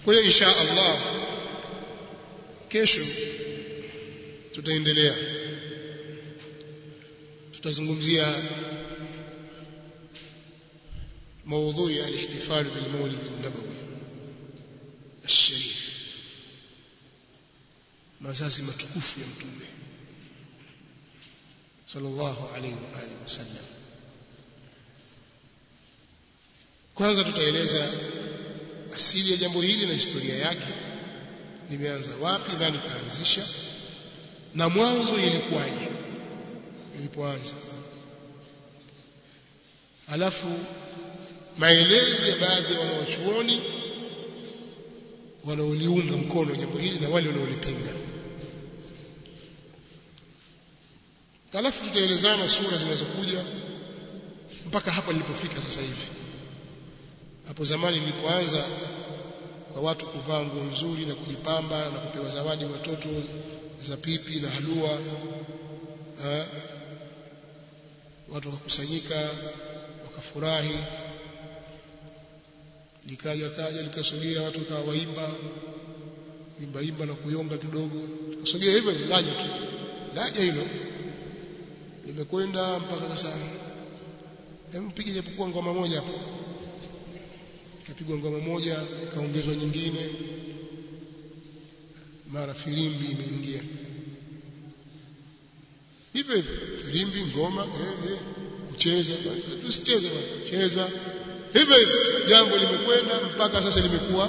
kwa hiyo insha Allah kesho tutaendelea tutazungumzia موضوع الاحتفال بالمولد النبوي الشريف mazazi matukufu ya mtume sallallahu alaihi wa alihi wasallam kwanza tutaeleza asili ya jambo hili na historia yake limeanza wapi nani kaanzisha na mwanzo ilikuwaje ilipoanza alafu maelezo ya baadhi ya wanawachuoni wanaoliunga mkono jambo hili na wale wanaolipinga alafu tutaelezana sura zinazokuja mpaka hapa nilipofika sasa hivi hapo zamani nilipoanza kwa watu kuvaa nguo nzuri na kujipamba na kupewa zawadi watoto za pipi na halua ha? watu wakakusanyika wakafurahi likaja kaja likasogea watu kawa waimba imba imba na kuyomba kidogo likasogea hivyo laja tu laja hilo limekwenda mpaka sasa hebu mpige japokuwa ngoma moja hapo ikapigwa ngoma moja ikaongezwa nyingine mara filimbi imeingia hivyo hivyo filimbi ngoma eh, eh, kucheza tusicheze cheza hivyo hivyo jambo limekwenda mpaka sasa limekuwa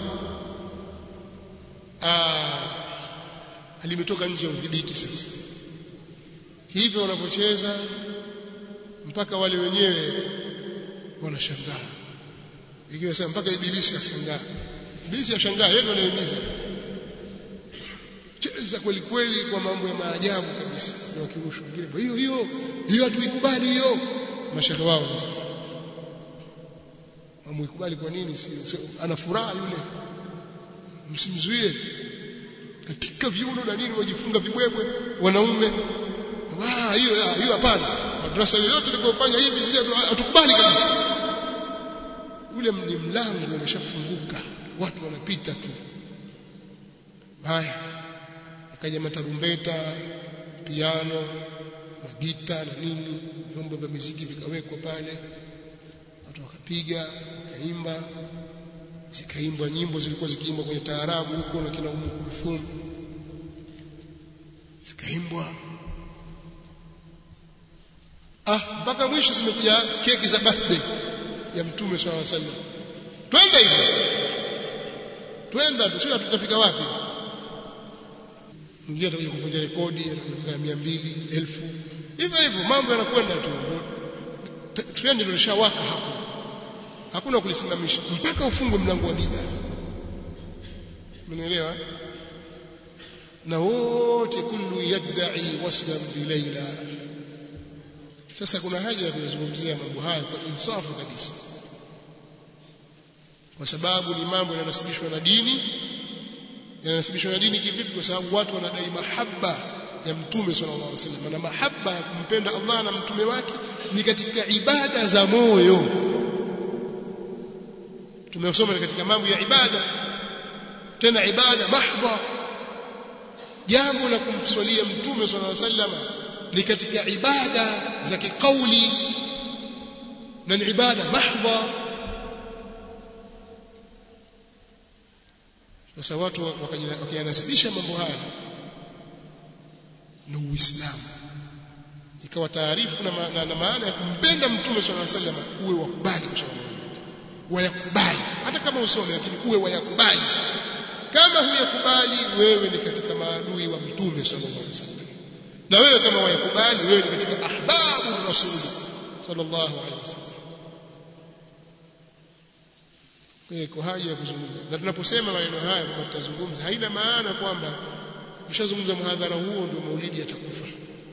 limetoka nje ya udhibiti sasa hivyo wanapocheza mpaka wale wenyewe wanashangaa ikiwa sasa mpaka ibilisi ashangaa ibilisi ashangaa yeye anahimiza cheza kweli kweli kwa mambo ya maajabu kabisa na wakirusha wengine hiyo hiyo hiyo hatuikubali hiyo mashehe wao sasa amuikubali kwa nini si, si ana furaha yule msimzuie katika viuno na nini wajifunga vibwebwe wanaume ah hiyo hiyo hapana madrasa yoyote ilipofanya hivi hatukubali kabisa ule ni mlango umeshafunguka watu wanapita tu haya akaja matarumbeta piano magita na nini vyombo vya muziki vikawekwa pale watu wakapiga wakaimba zikaimbwa nyimbo zilikuwa zikiimbwa kwenye taarabu huko na kina Umu Kulthum zikaimbwa ah mpaka mwisho zimekuja keki za birthday ya mtume swalla sallam twende hivyo twenda tusio tutafika wapi mwingine atakuja kuvunja rekodi atakuja mia mbili elfu hivyo hivyo mambo yanakwenda tu trend ndio lishawaka hapo hakuna kulisimamisha mpaka ufungwe mlango wa bid'a umeelewa na wote kullu yad'i waslan bi Laila sasa kuna haja ya kuzungumzia mambo haya kwa insafu kabisa kwa sababu ni mambo yanasibishwa na dini yanasibishwa na dini kivipi kwa sababu watu wanadai mahaba ya mtume sallallahu alaihi wasallam na mahaba ya kumpenda Allah na mtume wake ni katika ibada za moyo tumesoma katika mambo ya ibada tena ibada mahdha jambo la kumswalia mtume sallallahu alaihi wasallam ni katika ibada za kikauli na ni ibada mahdha sasa watu wakiyanasibisha mambo haya na Uislamu ikawa taarifu na, na, na maana ya kumpenda mtume sallallahu alaihi wasallam uwe wakubali wayakubali hata kama usome lakini uwe wayakubali kama huyakubali wewe ni katika maadui wa mtume sallallahu alaihi wasallam na wewe kama wayakubali wewe ni katika ahbabu rasuli sallallahu alaihi wasallam kwa haja ya kuzungumza na tunaposema maneno haya kwamba tutazungumza haina maana kwamba ukishazungumza muhadhara huo ndio maulidi yatakufa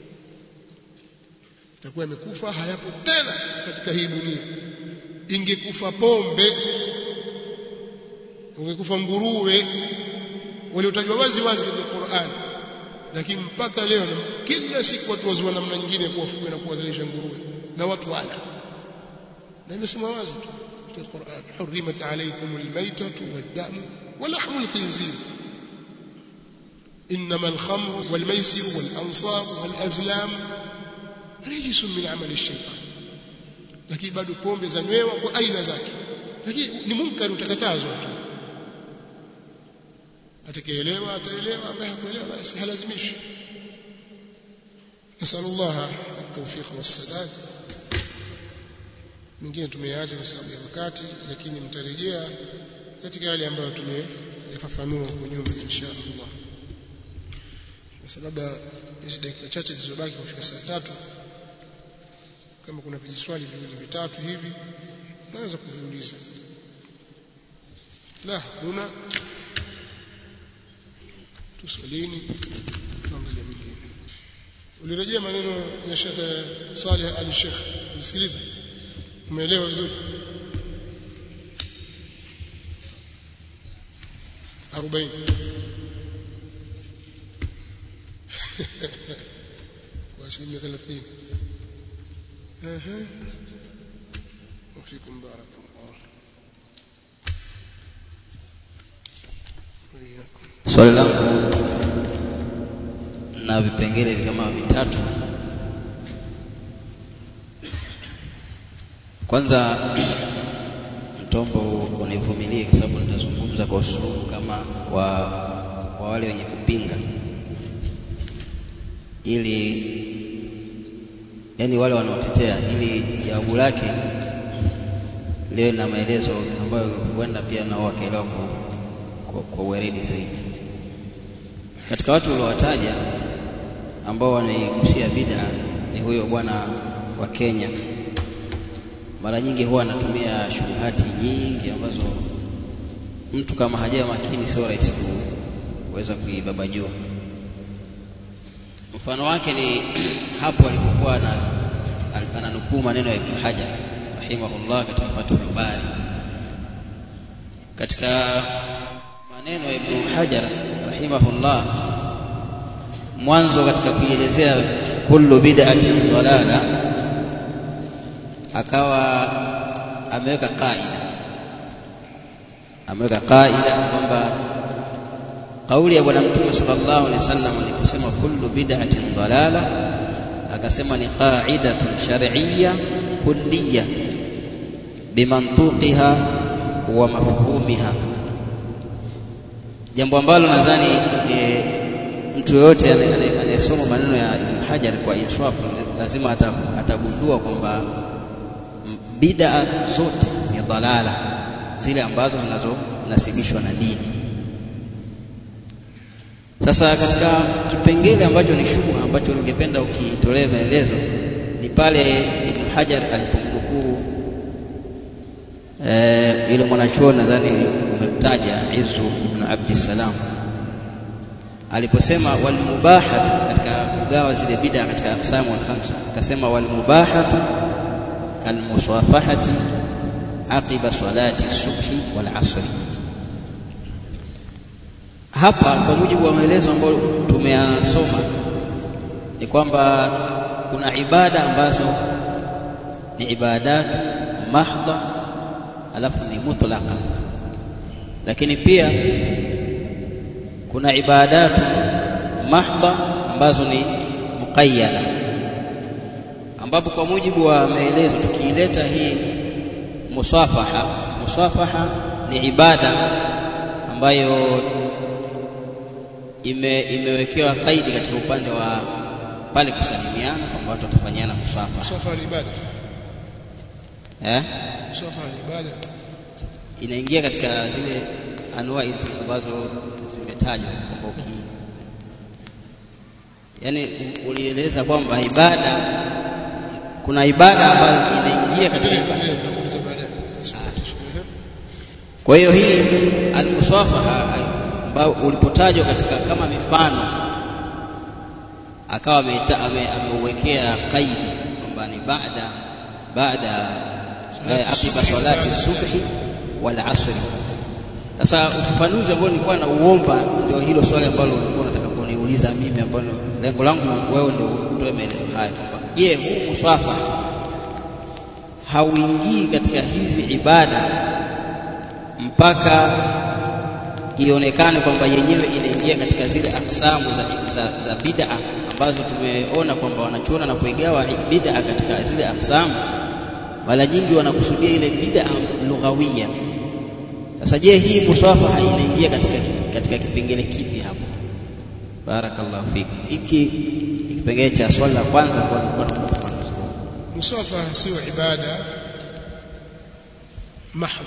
itakuwa imekufa hayapo tena katika hii dunia ingekufa pombe ungekufa nguruwe waliotajwa wazi wazi katika Qur'an lakini mpaka leo kila siku watu wazua namna nyingine ya kuwafuga na kuwazalisha nguruwe na watu wala na imesema wazi tu katika Qur'an hurrimat alaykum almaytatu wad-damu wa lahmu al-khinzir إنما الخمر والميسر والأنصاب والأزلام رجس من عمل الشيطان lakini bado pombe zanywewa kwa aina zake lakini ni munkari utakatazwa tu atakayeelewa ataelewa ambaye hakuelewa basi halazimishi nasallallahu at-tawfiq was-sadad mingine tumeacha kwa sababu ya wakati lakini mtarejea katika yale ambayo tumeyafafanua kwa nyuma insha Allah sababu hizi dakika chache zilizobaki kufika saa tatu kama kuna vijiswali viwili vitatu hivi naweza kuviuliza la kuna tuswalini tuangalie mengine ulirejea maneno ya Sheikh Saleh Ali Sheikh msikilize umeelewa vizuri 40 kwa asilimia 30 اها وفيكم بارك الله وإياكم swali langu na vipengele kama vitatu kwanza mtombo univumilie kwa sababu nitazungumza kwa usulubu kama wa, wa wale wenye kupinga ili yani wale wanaotetea ili jawabu lake liwe na maelezo ambayo huenda pia nao wakaelewa kwa, kwa, kwa uweredi zaidi. Katika watu uliowataja ambao wanaigusia bid'a ni huyo bwana wa Kenya. Mara nyingi huwa anatumia shubuhati nyingi ambazo mtu kama hajawa makini sio rahisi kuweza kuibabajua. Mfano wake ni hapo alipokuwa na ananukuu maneno ya Ibn Hajar rahimahullah katika Fathul Bari. Katika maneno ya Ibn Hajar rahimahullah, mwanzo katika kuielezea kullu bid'atin dalala, akawa ameweka kaida, ameweka kaida kwamba kauli ya bwana mtume sallallahu alaihi wasallam aliposema kullu bid'atin dalala akasema ni qa'idatun shar'iyya kulliyya bimantuqiha wa mafhumiha jambo ambalo nadhani e, mtu yoyote anayesoma maneno ya Ibn Hajar kwa inswafu lazima atagundua kwamba bid'a zote ni dalala zile ambazo zinazonasibishwa na dini sasa katika kipengele ambacho ni shubha ambacho ningependa ukitolee maelezo ni pale Ibn Hajar alipomnukuu eh, yule mwanachuoni nadhani umemtaja Izu ibn Abdissalam aliposema wal mubahatu katika kugawa zile bid'a katika aqsamu al-khamsa akasema wal mubahatu kal musafahati aqiba salati subhi wal asri hapa kwa mujibu wa maelezo ambayo tumeyasoma ni kwamba kuna ibada ambazo ni ibadat mahdha alafu ni mutlaqa lakini pia kuna ibadatu mahdha ambazo ni muqayyada ambapo kwa mujibu wa maelezo tukiileta hii musafaha musafaha ni ibada ambayo ime, imewekewa kaidi katika upande wa pale kusalimiana kwamba watu watafanyana musafaha musafaha ni ibada eh musafaha ni ibada inaingia katika zile anwaa hizi ambazo zimetajwa kwamba uki yani ulieleza kwamba ibada kuna ibada ambayo inaingia katika ibada nitakuuliza baadaye kwa hiyo hii almusafaha ambao ulipotajwa katika kama mifano akawa ameuwekea kaidi kwamba ni baada baada aqiba salati subhi wal asri sasa ufafanuzi ambao nilikuwa nauomba ndio hilo swali ambalo ulikuwa unataka kuniuliza mimi ambalo lengo langu wewe ndio utoe maelezo haya kwamba je huu muswafa hauingii katika hizi ibada mpaka ionekane kwamba yenyewe inaingia katika zile aksamu za, za, za bid'a ambazo tumeona kwamba wanachuona na kuigawa bid'a katika zile aksamu, mara nyingi wanakusudia ile bid'a lughawia. Sasa je, hii muswafaha inaingia katika, katika kipengele kipi hapo? Barakallahu fik. Hiki kipengele cha swali la kwanza kwa kwa musafaha sio ibada mahdha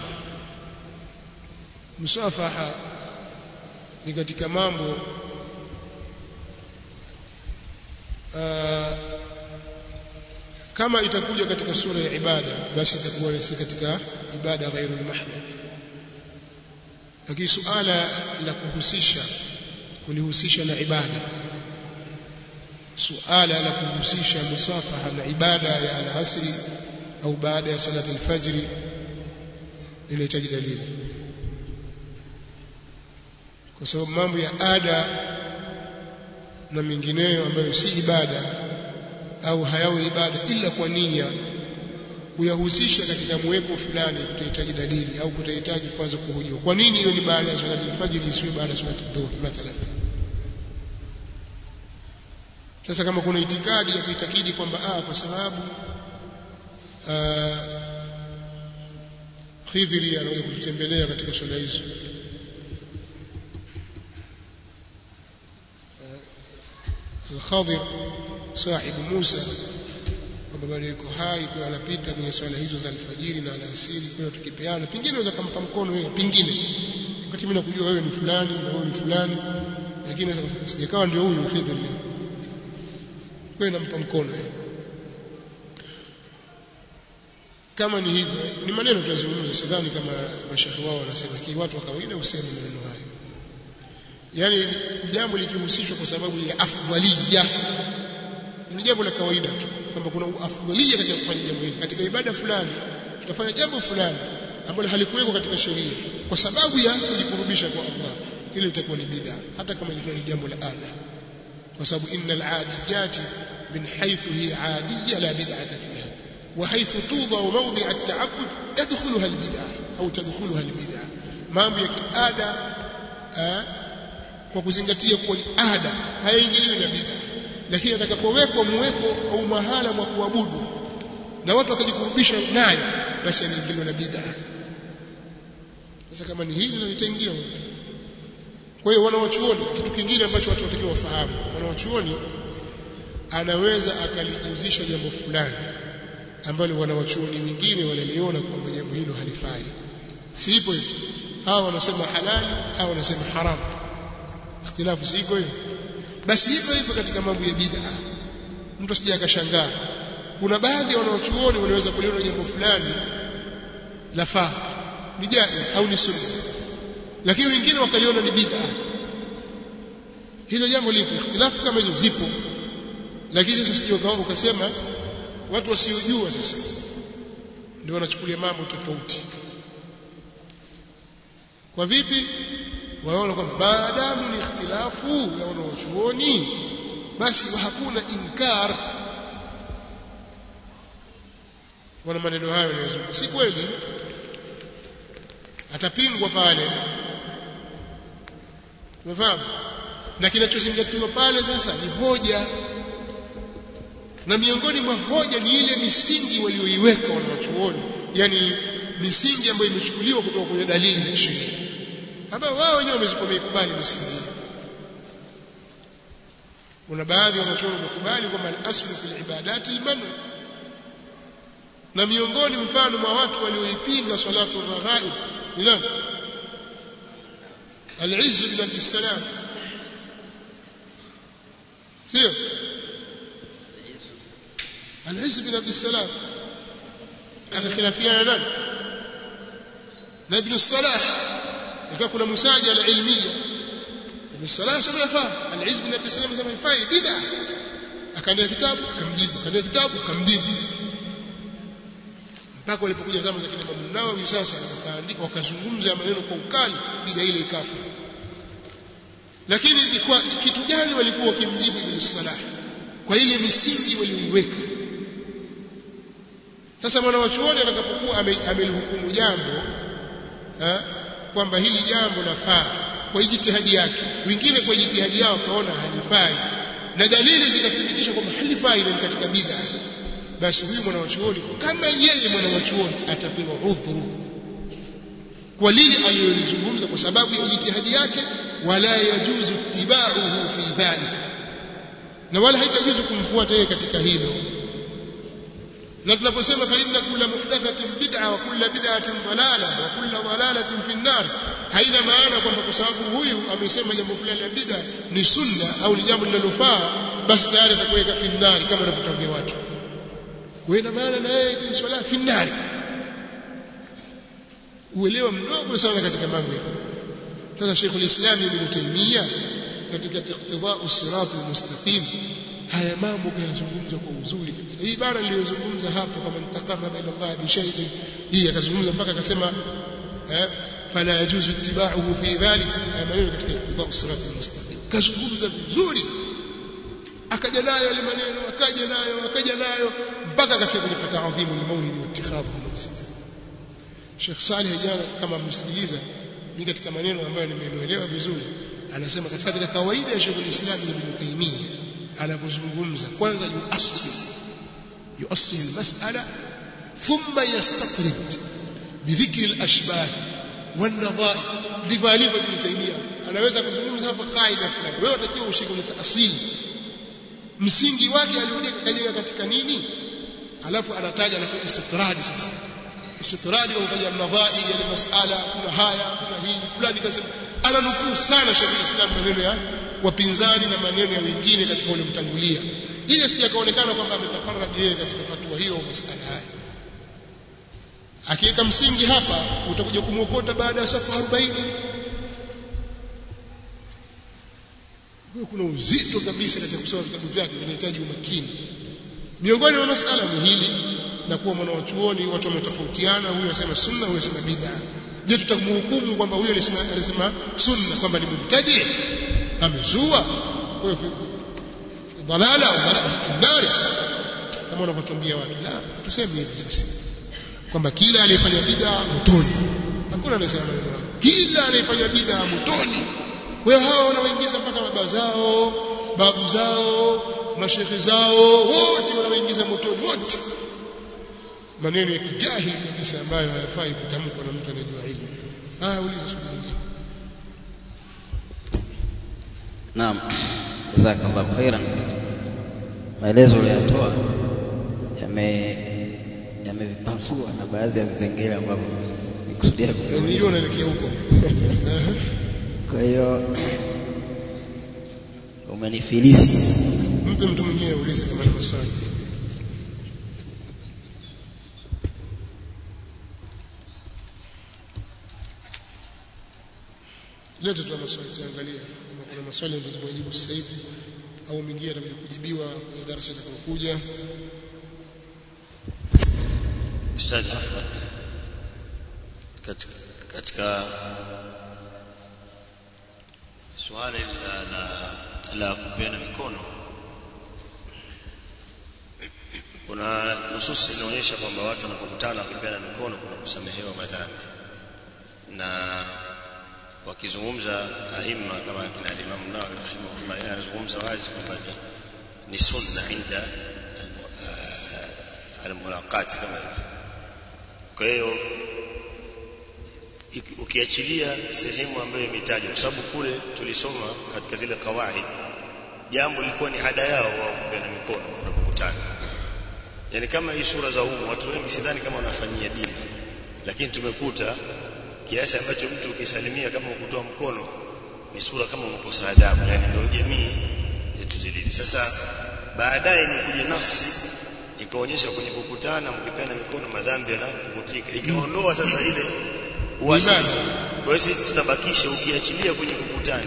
musafaha ni katika mambo uh, kama itakuja katika sura ya ibada basi itakuwa si katika ibada ghairu mahdha lakini suala la kuhusisha kulihusisha na ibada suala la kuhusisha musafaha na ibada ya alasri au baada ya salati alfajri inahitaji dalili kwa sababu mambo ya ada na mengineyo ambayo si ibada au hayawe ibada ila kwa nia kuyahusisha katika mweko fulani kutahitaji dalili au kutahitaji kwanza kuhojiwa kwa nini hiyo ni baada ya salati alfajiri isiwe baada ya salati dhuhur mathalan sasa kama kuna itikadi ya kuitakidi kwamba ah kwa sababu Khidhiri anaweza kututembelea katika swala hizo Al-Khadir sahibu Musa kwamba bado yuko hai kwa anapita kwenye swala hizo za alfajiri na alasiri kwa tukipeana pingine unaweza kumpa mkono wewe pingine wakati mimi nakujua wewe ni fulani na wewe ni fulani lakini sijakawa ndio huyu Khidr kwa nampa mkono yeye kama ni hivyo ni maneno tunazungumza sidhani kama mashekhi wao wanasema kii watu wa kawaida useme maneno hayo yani jambo likihusishwa kwa sababu ya afdhalia ni jambo la kawaida tu kwamba kuna afdhalia katika kufanya jambo hili katika ibada fulani tutafanya jambo fulani ambalo halikuwekwa katika sheria kwa sababu ya kujikurubisha kwa Allah ile itakuwa ni bid'a hata kama ilikuwa ni jambo la ada kwa sababu innal adiyati min haythu hiya adiyya la bid'ata fiha wa haythu tudha mawdi' at-ta'abbud yadkhuluha al-bid'ah au tadkhuluha al-bid'ah mambo ya kiada kwa kuzingatia kuwa ni ada hayaingiliwi na bid'a lakini atakapowekwa muweko au mahala mwa kuabudu na watu wakajikurubisha nayo basi anaingiliwa na bid'a sasa kama ni hili ndio litaingia kwa hiyo wanawachuoni kitu kingine ambacho watu watakiwa wafahamu wanawachuoni anaweza akalijuzisha jambo fulani ambalo wanawachuoni wengine wanaliona kwamba jambo hilo halifai si ipo hivyo hawa wanasema halali hawa wanasema haramu ikhtilafu si iko hivyo basi hivyo hivyo katika mambo ya bid'a mtu asije akashangaa kuna baadhi ya wanawachuoni wanaweza kuliona jambo fulani lafaa ni jaiz au ni sunna lakini wengine wakaliona ni bid'a hilo jambo lipo ikhtilafu kama hizo zipo lakini sasa sije ukaomba ukasema watu wasiojua sasa ndio wanachukulia mambo tofauti kwa vipi waona kwamba maadamu ni ikhtilafu ya wanachuoni basi hakuna inkar wana maneno hayo yanayozungumza si kweli atapingwa pale umefahamu na kinachozingatiwa pale sasa ni hoja na miongoni mwa hoja ni ile misingi walioiweka wanachuoni yani misingi ambayo imechukuliwa kutoka kwenye dalili za sheria ambayo wao wenyewe wamezikubali misingi kuna baadhi ya wanachuoni wamekubali kwamba al-aslu fil ibadati al-manu na miongoni mfano mwa watu walioipinga salatu raghaib ni nani al-izz bin abdissalam sio al-izz bin abdissalam akhilafiana nani na ibn salah ikawa kuna musajala ilmiya ibn salah sema yafaa al-izz bin abdissalam sema yafaa bid'a akaandika kitabu akamjibu akaandika kitabu akamjibu mpaka walipokuja zama za kina Imam Nawawi sasa wakaandika wakazungumza maneno kwa ukali bid'a ile ikafa lakini ni kwa kitu gani walikuwa wakimjibu Ibn Salah kwa ile misingi walioiweka sasa sasa mwanachuoni atakapokuwa amelihukumu jambo eh, kwamba hili jambo lafaa kwa jitihadi yake wengine kwa jitihadi yao kaona halifai na dalili zikathibitisha kwamba halifai ni katika bid'a basi huyu mwanachuoni kama yeye mwanachuoni atapewa udhuru kwa lile alilolizungumza kwa sababu ya jitihadi yake wala yajuzu ittiba'uhu fi dhalik na wala haitajuzu kumfuata yeye katika hilo na tunaposema fa inna kulla muhdathatin bid'a wa kulla bid'atin dalala wa kulla dalalatin fi an-nar haina maana kwamba kwa sababu huyu amesema jambo fulani la bid'a ni sunna au ni jambo linalofaa basi tayari atakuweka fi an-nar kama anavyotambia watu kwa ina maana na yeye ni swala fi an-nar uelewa mdogo sana katika mambo ya sasa Sheikh al-Islam Ibn Taymiyyah katika iqtida'u sirat al-mustaqim haya mambo kayazungumza kwa uzuri kabisa hii bara niliyozungumza hapo kama nitakarraba ila Allah bi shay'in hii akazungumza mpaka akasema eh fala yajuzu ittiba'uhu fi dhalik haya maneno katika iqtida'u sirat al-mustaqim kazungumza vizuri akaja nayo yale maneno akaja nayo akaja nayo mpaka akafika kwenye fata'adhimu al-maulid wa ittikhadhu al-mawsim Sheikh Saleh jana kama msikiliza ni katika maneno ambayo nimemuelewa vizuri anasema katika katika kawaida ya Sheikh al-Islam Ibn Taymiyyah anapozungumza kwanza yuassil yuassil al-mas'ala thumma yastaqrid bidhikri al-ashbah wan-nadha'ir ndivyo alivyo Ibn Taymiyyah anaweza kuzungumza hapa kaida fulani wewe unatakiwa ushike kwenye asili msingi wake aliojeka kajenga katika nini alafu anataja na istitradi sasa istitradi wanakuja nadhairi ya masala kuna haya kuna hili fulani kasema ananukuu sana Sheikh Islam maneno ya wapinzani na maneno ya wengine katika ule mtangulia ili sijakaonekana kwamba ametafarradi yeye katika fatwa hiyo masala haya akiweka msingi hapa utakuja kumwokota baada ya safa 40 kuna uzito kabisa katika kusoma vitabu vyake vinahitaji umakini miongoni mwa masala ni hili na kuwa mwanawachuoni watu wametofautiana huyu anasema sunna huyu anasema bid'a je tutamhukumu kwamba huyu alisema alisema sunna kwamba ni mubtadi amezua kwa hiyo dalala au dalala finari kama wanavyotuambia watu la tuseme hivi sasa kwamba kila aliyefanya bid'a motoni hakuna anasema maneno kila aliyefanya bid'a motoni kwa hiyo hao wanaoingiza mpaka baba zao babu zao mashekhe zao wote wanaoingiza motoni wote maneno ya kijahili kabisa ambayo hayafai kutamkwa na mtu anayejua ilmu. Ah, uliza swali lingine. Naam. Jazakallahu khairan. Maelezo uliyotoa yame yamevipangua na baadhi ya vipengele ambavyo nikusudia Yaani kuzungumza. hiyo unaelekea huko. Kwa hiyo umenifilisi. Mpe mtu mwingine aulize kama ni swali. Lete tu maswali tuangalie kama kuna maswali ambayo zimejibu sasa hivi au mengine yatakuja kujibiwa kwenye darasa litakayokuja. Ustadh Afwan katika, katika swali la, la, la kupeana mikono kuna nususi inaonyesha kwamba watu wanapokutana wakipeana mikono kuna kusamehewa madhambi na wakizungumza aima kama kina Imam Nawawi rahimahullah yeye anazungumza wazi kwamba ni, ni sunna inda almu- ah, almulaqati kama hivyo kwa hiyo iki- ukiachilia sehemu ambayo imetajwa kwa sababu kule tulisoma katika zile kawaid jambo lilikuwa ni ada yao wao kupeana mikono wanapokutana yani kama hii sura za umu watu wengi sidhani kama wanafanyia dini lakini tumekuta kiasi ambacho mtu ukisalimia kama ukutoa mkono ni sura kama umekosa adabu yani ndio jamii yetu zilivyo sasa baadaye ni kuja nafsi ikaonyesha kwenye kukutana mkipeana mikono madhambi yanapukutika ikaondoa sasa ile uasi Imani. kwa hiyo sisi tunabakisha ukiachilia kwenye kukutana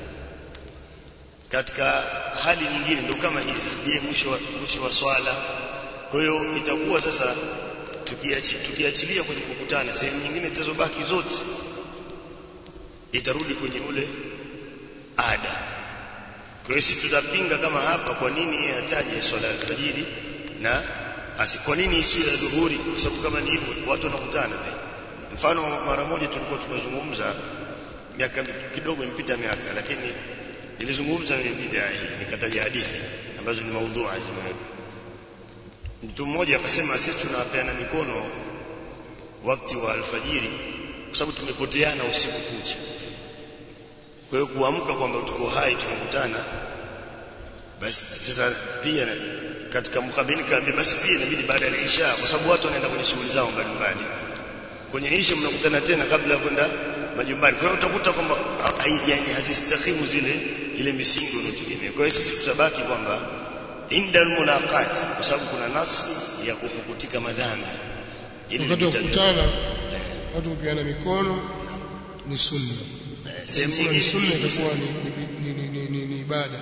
katika hali nyingine ndio kama hizi je mwisho wa, mwisho wa swala kwa hiyo itakuwa sasa tukiachi, tukiachilia kwenye kukutana sehemu nyingine zilizobaki zote itarudi kwenye ule ada kwa hiyo sisi tutapinga kama hapa kwa nini yeye ataje swala ya alfajiri na asi kwa nini isiwe ya dhuhuri kwa sababu kama ni hivyo watu wanakutana mfano mara moja tulikuwa tunazungumza miaka kidogo imepita miaka lakini nilizungumza ni bid'a hii nikataja hadithi ambazo ni maudhui zimewekwa mtu mmoja akasema sisi tunapeana mikono wakati wa alfajiri kwa sababu tumepoteana usiku kucha kwa hiyo kuamka kwamba tuko hai tumekutana basi sasa pia katika mkabini kaambia basi pia inabidi baada ya isha kwa sababu watu wanaenda kwenye shughuli zao mbalimbali kwenye isha mnakutana tena kabla ya kwenda majumbani kwa hiyo utakuta kwamba yani hazistahimu zile ile misingi unayotegemea kwa hiyo sisi tutabaki kwamba inda almulaqat kwa sababu kuna nasi ya kukukutika madhambi wakati wa kukutana watu kupeana mikono ni sunna sehemu Kama ni nyingine sunna itakuwa ni, ni, ni, ni, ni, ni ibada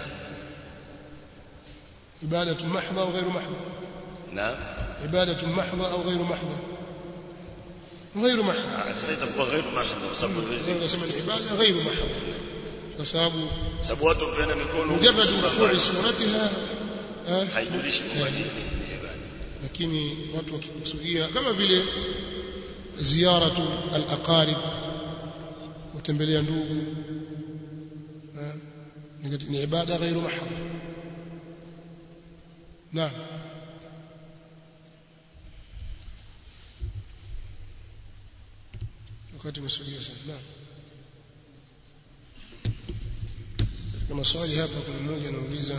ibadatu mahdha au ghairu mahdha na ibadatu mahdha au ghairu mahdha ghairu mahdha sasa itakuwa ghairu mahdha kwa sababu hizi tunasema ni ibada ghairu mahdha kwa sababu sababu watu wapeana mikono mujarrad sura wuqui mbali. suratiha eh, haijulishi kwamba ni ni ibada lakini watu wakikusudia kama vile ziyaratu al-aqarib kutembelea ndugu eh, ni kati- ni ibada ghairu mahdha naam wakati umesudia sana naam katika maswali hapa kuna mmoja anauliza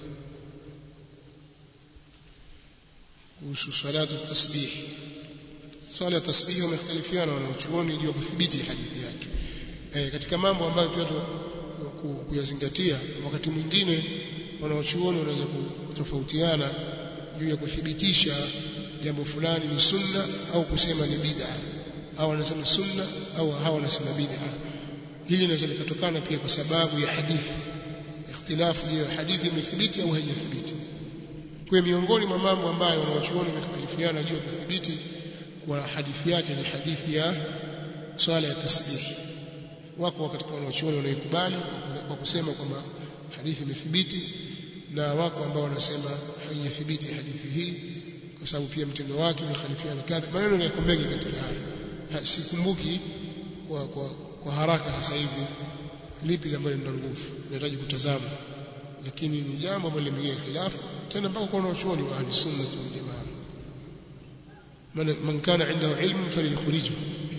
kuhusu salatu tasbih swala ya tasbih wamekhtalifiana wanachuoni juu ya kudhibiti hadithi yake eh, katika mambo ambayo pia tu ku- kuyazingatia wakati mwingine wanachuoni wanaweza kutofautiana juu ya kuthibitisha jambo fulani ni sunna au kusema ni bid'a au wanasema sunna au hawa wanasema bid'a hili linaweza likatokana pia kwa sababu ya hadithi ikhtilafu je hadithi imethibiti au haijathibiti kwa miongoni mwa mambo ambayo wanawachuoni wamekhtalifiana juu ya kudhibiti kwa hadithi yake ni hadithi ya swala ya tasbih wako katika wanawachuoni wanaikubali kwa kusema kwamba hadithi imethibiti na wako ambao wanasema haijathibiti hadithi hii kwa sababu pia mtindo wake unakhalifiana kadha maneno yako mengi katika haya Ha, sikumbuki kwa, kwa, kwa haraka sasa hivi lipi ambalo lina nguvu nahitaji kutazama lakini ni jambo ambalo limeingia khilafu tena mpaka kwa wanachuoni wa ahli sunna wal jamaa man, man kana indahu ilmu falyukhrijhu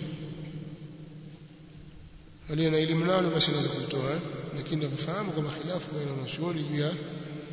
aliye na elimu nalo basi anaweza kutoa lakini nafahamu kwamba khilafu baina ya wanachuoni juu ya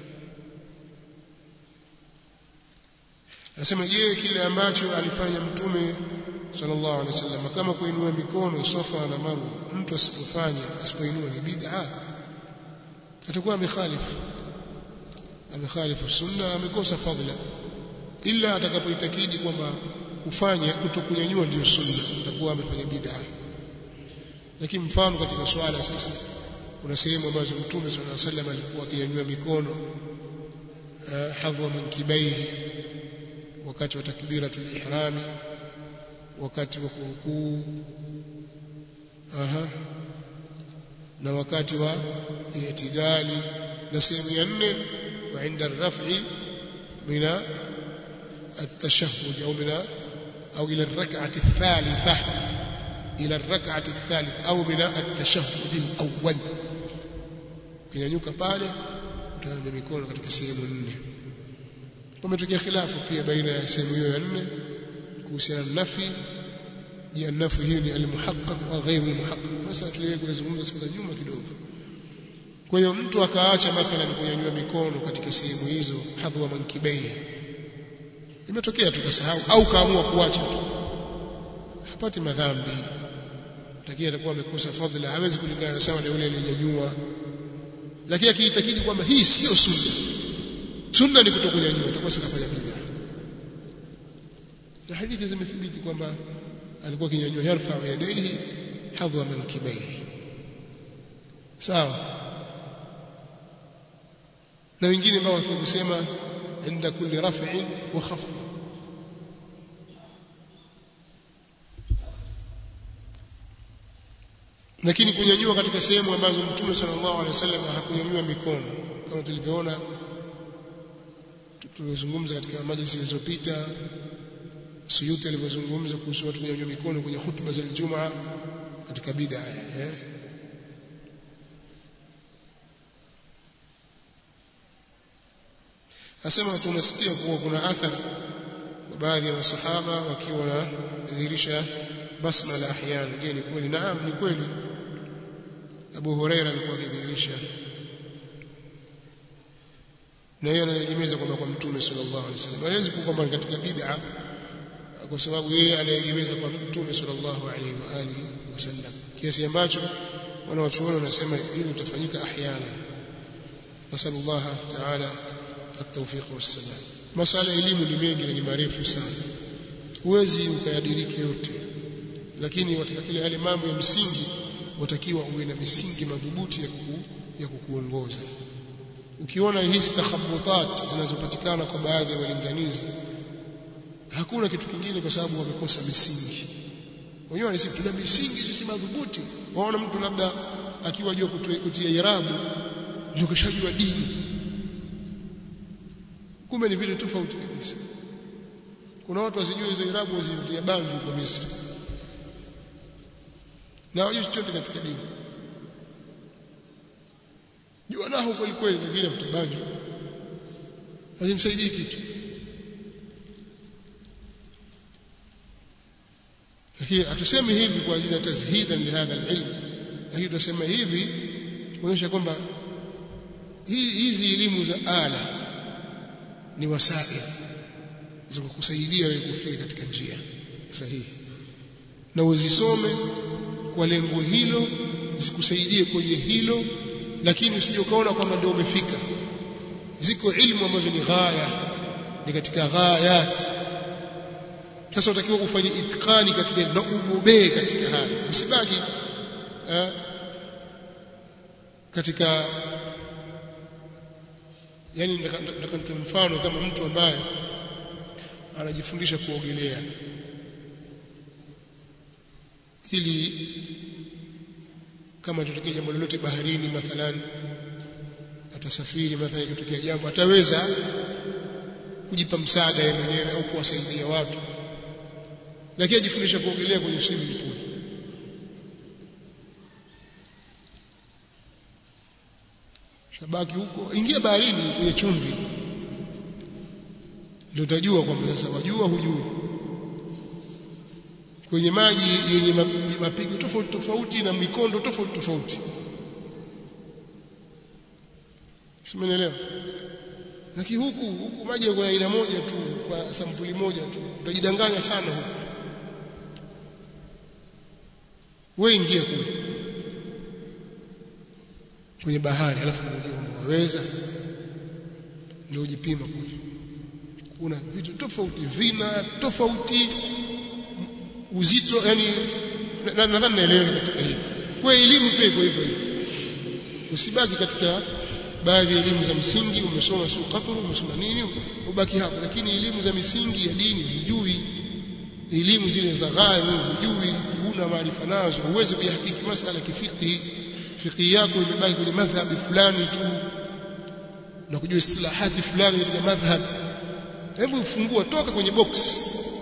Nasema je kile ambacho alifanya mtume sallallahu alaihi wasallam kama kuinua mikono Safa na Marwa mtu asipofanya asipoinua ni bid'a atakuwa amekhalifu amekhalifu sunna amekosa fadhila ila atakapoitakidi kwamba kufanya kutokunyanyua ndio sunna atakuwa amefanya bid'a lakini mfano katika swala sisi kuna sehemu ambazo mtume sallallahu alaihi wasallam alikuwa akinyanyua mikono hadhwa mankibaihi wakati wa takbiratul ihrami wakati wa kurukuu aha na wakati wa i'tidali na sehemu ya nne wa inda raf'i mina التشهد أو من أو إلى الركعة الثالثة إلى الركعة الثالثة أو من التشهد الأول kinyanyuka pale utaanza mikono katika sehemu nne kumetokea khilafu pia baina ya sehemu hiyo ya nne kuhusiana na nafi je nafi hiyo ni almuhaqqaq au ghairu almuhaqqaq sasa tuliwe kuzungumza siku za nyuma kidogo kwa hiyo mtu akaacha mathalan kunyanyua mikono katika sehemu hizo hadhwa mankibei imetokea tukasahau au kaamua kuacha tu hapati madhambi takia atakuwa amekosa fadhila hawezi kulingana na sawa na yule aliyenyanyua lakini akiitakidi kwamba hii sio sunna sunna ni kutokunyanyua itakuwa sikafanya bid'a na hadithi zimethibiti kwamba alikuwa kinyanyua yarfa yadayhi hadwa mankibaihi sawa na wengine ambao wanafaa kusema inda kulli raf'in wa khafd lakini kunyanyua katika sehemu ambazo Mtume sallallahu alaihi wasallam hakunyanyua mikono kama tulivyoona tulizungumza katika majlisi zilizopita Suyuti alivyozungumza kuhusu watu kunyanyua mikono kwenye hutuba za Ijumaa katika bid'a eh Asema tunasikia kuwa kuna athari kwa baadhi ya masahaba wakiwa wanadhihirisha basmala ahyana je ni kweli naam ni kweli Abu Huraira alikuwa akidhihirisha na yeye anaegemeza kwamba kwa mtume sallallahu alaihi wasallam hawezi kwamba katika bid'a kwa sababu yeye anaegemeza kwa mtume sallallahu alaihi wa alihi wasallam kiasi ambacho wanawachuoni wanasema hili litafanyika ahyana nasallallahu ta'ala at-tawfiq was-salam masala elimu ni mengi na ni marefu sana huwezi ukayadiriki yote lakini katika kile yale mambo ya msingi watakiwa uwe na misingi madhubuti ya, kuku, ya kukuongoza ukiona hizi takhabutat zinazopatikana kwa baadhi ya walinganizi hakuna kitu kingine kwa sababu wamekosa misingi wenyewe wanasema tuna misingi sisi madhubuti waona mtu labda akiwa jua kutia irabu ndio kishajua dini kumbe ni vile tofauti kabisa kuna watu wasijue hizo irabu wazitia bangi kwa Misri na wajui chochote katika dini jua nao kweli kweli lakini mtabangi hazimsaidii kitu lakini hatusemi hivi kwa ajili ya tazhidan lihadha alilm lakini tunasema hivi kuonyesha kwamba hizi elimu za ala ni wasail za kukusaidia wewe kufika katika njia sahihi na uzisome kwa lengo hilo zikusaidie kwenye hilo lakini usije ukaona kwamba ndio umefika ziko ilmu ambazo ni ghaya ni katika ghayat sasa utakiwa ufanye itikani katika na ubobee katika haya msibaki eh, katika yani nataka nitoe mfano kama mtu ambaye anajifundisha kuogelea ili kama itatokea jambo lolote baharini mathalan atasafiri mathalan ikitokea jambo ataweza kujipa msaada yeye mwenyewe au kuwasaidia watu lakini ajifundisha kuogelea kwenye swimming pool shabaki huko ingia baharini kwenye chumvi ndio utajua kwamba sasa wajua hujui kwenye maji yenye mapigo tofauti tofauti na mikondo tofauti tofauti Simenielewa? Lakini huku huku maji yako aina moja tu kwa sampuli moja tu. Utajidanganya sana huku. Wewe ingia kule. Kwenye bahari alafu unajua kwamba waweza ndio ujipima kule. Kuna vitu tofauti, vina tofauti, uzito yani nadhani naelewa katika hili. Kwa elimu pia iko hivyo hivyo. Usibaki katika baadhi ya elimu za msingi umesoma sio qatru umesoma nini ubaki hapo lakini elimu za misingi ya dini hujui elimu zile za ghaya hujui huna maarifa nazo huwezi kuyahakiki masala kifiki fiqhi yako imebaki kwenye madhhabi fulani tu na kujua istilahati fulani katika madhhab hebu fungua toka kwenye box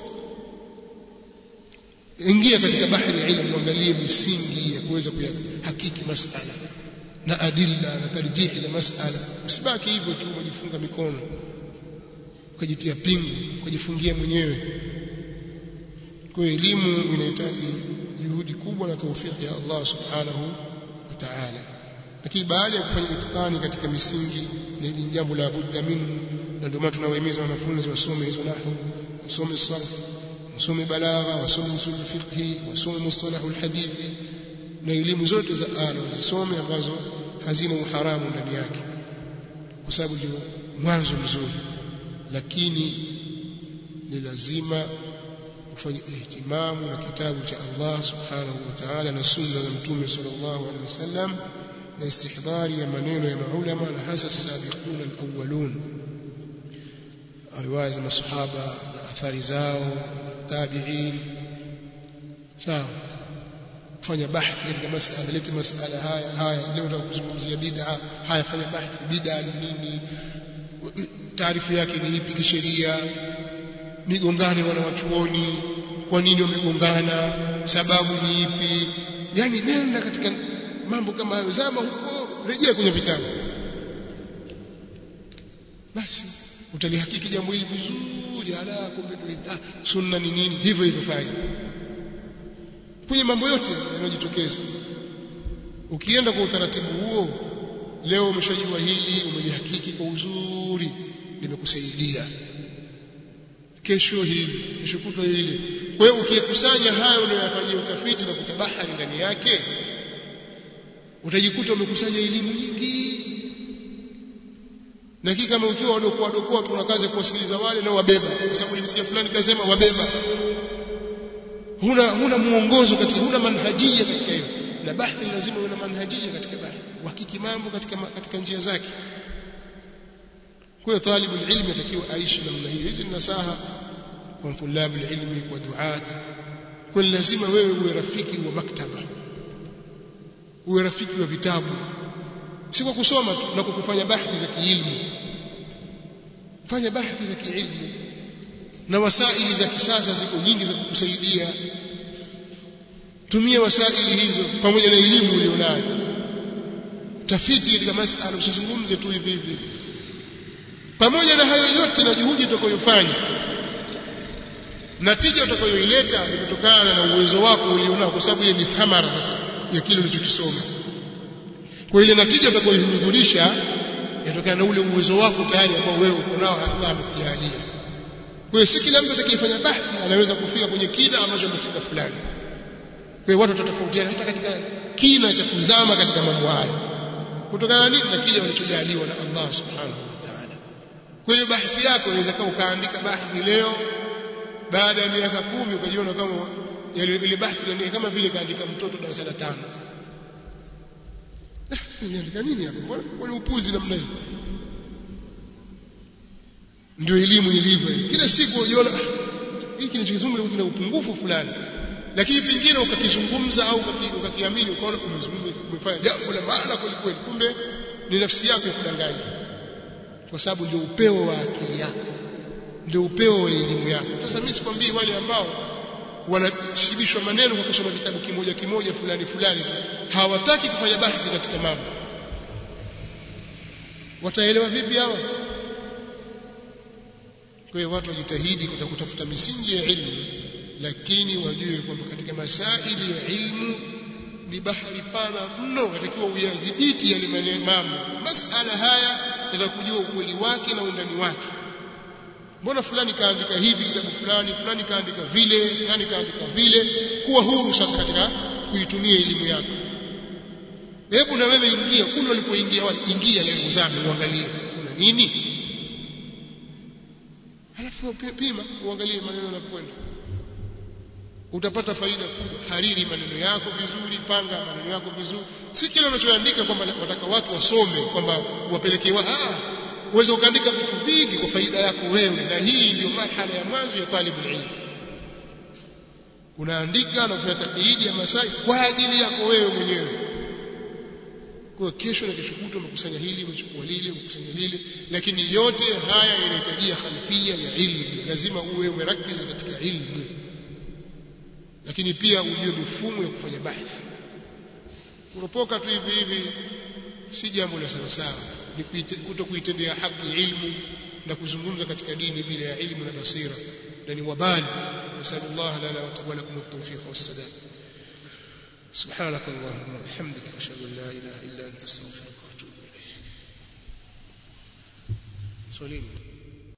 ingia katika bahari ya ilmu angalie misingi ya kuweza kuyahakiki masala na adilla na tarjihi za masala usibaki hivyo tu umejifunga mikono ukajitia pingu ukajifungia mwenyewe kwa hiyo elimu inahitaji juhudi kubwa na taufiki ya Allah subhanahu wa ta'ala lakini baada ya kufanya itikani katika misingi ni jambo la budda minhu na ndio maana tunawahimiza wanafunzi wasome hizo nahwu wasome sarf wasome balagha wasome usul fiqhi wasome mustalahul hadithi na elimu zote za ala zisome ambazo hazina uharamu ndani yake kwa sababu ndio mwanzo mzuri lakini ni lazima ufanye ihtimamu na kitabu cha Allah subhanahu wa ta'ala na sunna za mtume sallallahu alaihi wasallam na istihdari ya maneno ya maulama na hasa sabiquna alawwalun riwaya za masahaba na athari zao tabi'in sawa fanya bahthi katika masala lete masala haya haya leo nataka kuzungumzia bid'a haya fanya bahthi bid'a ni nini taarifu yake ni ipi kisheria migongano ya wanawachuoni kwa nini wamegongana sababu ni ipi yani nenda katika mambo kama hayo zama huko rejea kwenye vitabu basi utalihakiki jambo hili vizuri ala kumbe ah, sunna ni nini hivyo hivyo fanya kwenye mambo yote yanayojitokeza ukienda kwa utaratibu huo leo umeshajua hili umelihakiki kwa uzuri limekusaidia kesho hili kesho kutwa hili kwa hiyo ukikusanya hayo unayoyafanyia utafiti na kutabahari ndani yake utajikuta umekusanya elimu nyingi na kiki kama ukiwa wadokoa wadokoa tuna kazi ya kuwasikiliza wale na wabeba kwa sababu nimesikia fulani kasema wabeba huna huna muongozo katika huna manhajia katika hiyo na bahthi lazima uwe na manhajia katika bahthi uhakiki mambo katika katika njia zake kwa hiyo talibu ilmi atakiwa aishi namna hiyo hizi ni nasaha kwa tulabu ilmi kwa duat kwa lazima wewe uwe rafiki wa maktaba uwe rafiki wa vitabu si kwa kusoma tu na kufanya bahthi za kiilmu fanya bahthi za kiilmu na wasaili za kisasa ziko nyingi za kukusaidia tumia wasaili hizo pamoja na elimu ulionayo tafiti katika masala usizungumze tu hivi hivi pamoja na hayo yote na juhudi utakayofanya natija utakayoileta imetokana na uwezo wako ulionao kwa sababu ile ni thamara sasa ya kile ulichokisoma kwa ile natija utakayohudhurisha yatokana na ule uwezo wako tayari ambao wewe uko nao Allah amekujalia kwa hiyo si kila mtu atakayefanya bahthi anaweza kufika kwenye kina ambacho amefika fulani kwa hiyo watu watatofautiana hata katika kina cha kuzama katika mambo haya kutokana na nini na kile walichojaliwa na Allah subhanahu wa ta'ala kwa hiyo bahthi yako inaweza kama ukaandika bahthi leo baada ya miaka kumi ukajiona kama ile bahthi ni kama vile kaandika mtoto darasa la tano niandika nini hapo mbona upuzi namna hii ndio elimu ilivyo kila siku unajiona hiki kinachozungumza kina upungufu fulani lakini pengine ukakizungumza au ukakiamini ukaona umezungumza umefanya jambo la maana kweli kweli kumbe ni nafsi yako kudanganya kwa sababu ndio upeo wa akili yako ndio upeo wa elimu yako sasa mimi sikwambii wale ambao wanashibishwa maneno kwa kusoma vitabu kimoja kimoja fulani fulani hawataki kufanya bahthi katika mambo wataelewa vipi hawa kwa hiyo watu wajitahidi kutafuta misingi ya ilmu lakini wajue kwamba katika masaili ya ilmu ni bahari pana mno watakiwa uyadhibiti yale mambo masala haya yatakujua ukweli wake na undani wake mbona fulani kaandika hivi kitabu fulani fulani kaandika vile fulani kaandika vile kuwa huru sasa katika kuitumia elimu yako hebu na wewe ingia kule ulipoingia wale ingia leo uzame uangalie kuna nini halafu pima uangalie maneno yanapokwenda utapata faida kubwa hariri maneno yako vizuri panga maneno yako vizuri si kile unachoandika kwamba wataka watu wasome kwamba wapelekee wa ah uweze ukaandika vitu vingi kwa faida yako wewe na hii ndio marhala ya mwanzo ya talibu ilmu unaandika na kufanya takiidi ya masai kwa ajili yako wewe mwenyewe kwa kesho na kesho kutwa umekusanya hili umechukua lile umekusanya lile lakini yote haya yanahitajia khalfia ya ilmu lazima uwe umerakiza katika ilmu lakini pia ujue mifumo ya kufanya bahthi kuropoka tu hivi hivi si jambo la sawa sawa ni kuto kuitendea haki ilmu na kuzungumza katika dini bila ya ilmu na basira na ni wabali nasallallahu lana wa lakum at-tawfiq was-sadad سبحانك اللهم وبحمدك اشهد ان لا اله الا انت استغفرك واتوب اليك سليم